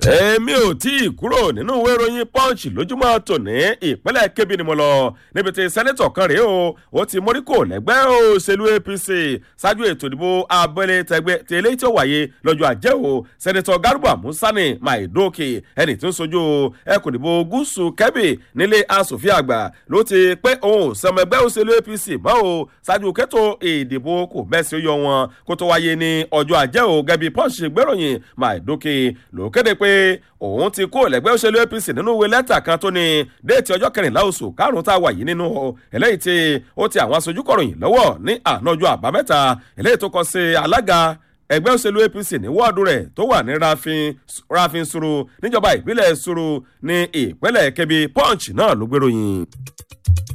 èmi ò tí ì kúrò nínú ìwé ìròyìn punch lójúmọ́ tòní ìpínlẹ̀ kébì ni mo lọ níbi tí sẹ́nẹ́tọ̀ kan rèé o ó ti móríkò lẹ́gbẹ́ òṣèlú apc ṣáájú ètò ìdìbò abẹ́lé tẹgbẹ́ tí eléyìí tí ó wáyé lọ́jọ́ ajé o sẹ́nẹ́tọ̀ garba musani maidoke ẹni tí ń sojú ẹkùn ìdìbò gúúsù kébì nílé asòfin àgbà ló ti pé òun ò sọmọ ẹgbẹ́ òṣèlú apc mọ́ o ṣáájú kẹ́tò ìdìbò kò mẹ́sì ó yọ wọn kó tó wáyé ní ọjọ́ ajé o gẹ́bí punch gbéròyìn maidoke ló kéde pé òun ti kó lẹ́gbẹ́ òṣèlú apc nínú ìwé lẹ́tà kan tó ní déètì ọjọ́ kẹrìnlá oṣù karùn-ún tá a wà yìí nínú eléyìí tí ó ti àwọn aṣojú kọ̀ròyìn lọ́wọ́ ní ànájọ́ àbámẹ́ta eléyìí tó kọ sí alága ẹgbẹ́ òṣèlú apc ní wọ́ọ̀dù rẹ̀ tó wà ní rafin suru níjọba ìbílẹ̀ suru ní ìpínlẹ̀ kebbi punch náà ló gbèròyìn.